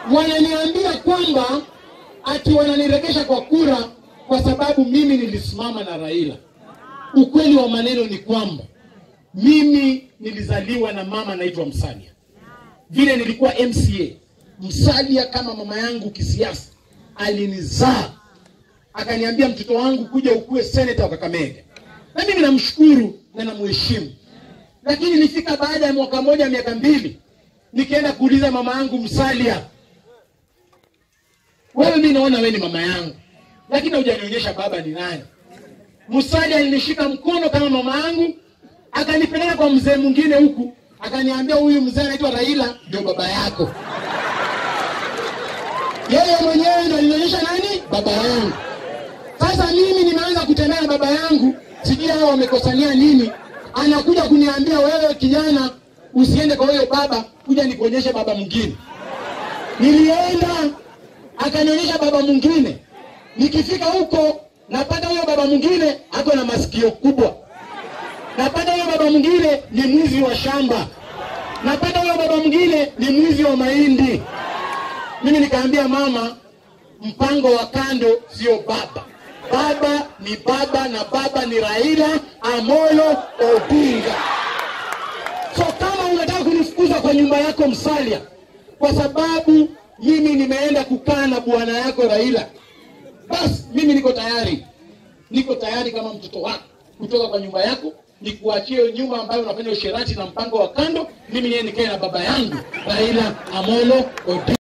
wananiambia kwamba ati wananiregesha kwa kura kwa sababu mimi nilisimama na Raila. Ukweli wa maneno ni kwamba mimi nilizaliwa na mama anaitwa Msalia, vile nilikuwa MCA. Msalia kama mama yangu kisiasa alinizaa akaniambia, mtoto wangu kuja ukuwe seneta wa Kakamega, na mimi namshukuru na namheshimu. Lakini nilifika baada ya mwaka moja miaka mbili, nikaenda kuuliza mama yangu Msalia, wewe, mimi naona wewe ni mama yangu, lakini hujanionyesha baba ni nani. Musalia alinishika mkono kama mama yangu, akanipeleka kwa mzee mwingine huku, akaniambia huyu mzee anaitwa Raila ndio baba yako. Yeye mwenyewe ndio alinionyesha nani baba yangu. Sasa mimi nimeanza kutembea na baba yangu, sijui hao wamekosania nini. Anakuja kuniambia wewe, kijana, usiende kwa huyo baba, kuja nikuonyeshe baba mwingine. Nilienda akanionyesha baba mwingine, nikifika huko napata huyo baba mwingine ako na masikio kubwa, napata huyo baba mwingine ni mwizi wa shamba, napata huyo baba mwingine ni mwizi wa mahindi. Mimi nikaambia mama, mpango wa kando sio baba, baba ni baba, na baba ni Raila Amolo Odinga. So kama unataka kunifukuza kwa nyumba yako Msalia, kwa sababu mimi nimeenda kukaa na bwana yako Raila, basi mimi niko tayari, niko tayari kama mtoto wako kutoka kwa nyumba yako nikuachie nyumba ambayo unafanya usherati na mpango wa kando, mimi niye nikae na baba yangu Raila Amolo Odinga.